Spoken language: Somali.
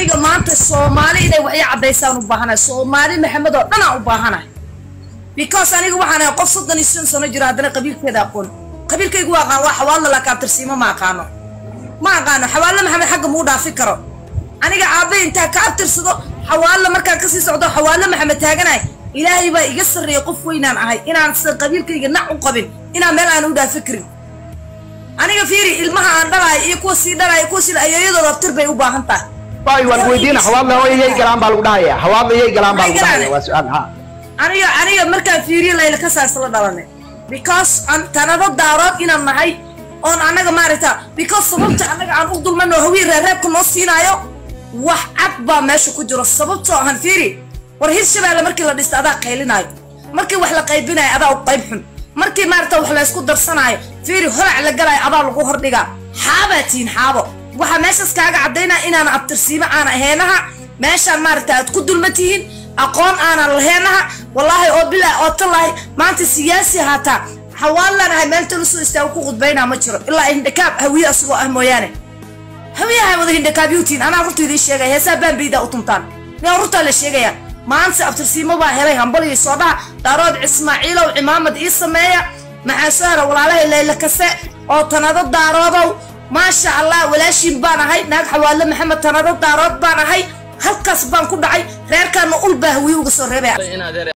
aniga maanta soomaali inay waxay caddaysaan u baahanahay soomaali maxamed oo dhan aan u baahanahay because aniga waxaan ahay qof soddon iyo shan sano jiro haddana qabiilkeeda aqoon qabiilkaygu waa aqaan waa xawaallo laakiin abtirsiimo ma aqaano ma aqaano xawaallo maxamed xagga muu dhaafi karo aniga aabbe intaa ka abtirsado xawaallo markaan kasii socdo xawaallo maxamed taaganahay ilaahay baa iga sarreeya qof weynaan ahay inaan sida qabiilkayga nac u qabin inaan meel aan u dhaafi karin aniga fiiri ilmaha aan dhalayo iyo kuwa sii dhalayo kuwa sii ayooyadooda abtir bay u baahan tahay waay waan weydiina xawaadla yay galaan baa lagu dhahaya xawaadla yay galaan baa lagu dhahaya waa su-aal ha aniga aniga markaan fiiriyo layla ka saasla dhalanay because aan tanado daarood inaan nahay oon annaga maaragta because sababta annaga aan u dulmano hawiin reereebka noo siinaayo wax cad baa meesha ku jiro sababtoo ahan fiiri war hirshabeelle markii la dhista adaa qaylinaayo markii wax la qaybinayo adaa u qayb xun markii maaragta wax la isku darsanaayo fiiri holac la galaayo adaa lagu hordhigaa xaabaa tihiin xaabo waxaa meeshaas kaaga caddaynaa inaan abtirsiimo aan aheenaha meeshaan maaragta aad ku dulma tihiin aqoon aanan laheenaha wallaahi oo bilaa oo tallaahi maanta siyaasi haataa xawaallaan ahay meel tala soo istaago ku khudbaynaa ma jiro ilaa hindhakaab hawiye asagoo ah mooyaane hawiyaha wada hindhakaabyuutiin anaa runta idiin sheegaya heesaa baanbaydaa u tuntaan miyaa runtaa la sheegaya maanta abtirsiimo baa helay hambaliyo soo dhaha daarood ismaaciilow cimaamad ii sameeya maxaa soo hera walaalahay layla kase oo tanado daaroodow maasha allah walaashiin baan ahay naag xawaallo maxamed tanado daarood baan ahay halkaas baan ku dhacay reerkaana ul baa hawiye uga soo reebaya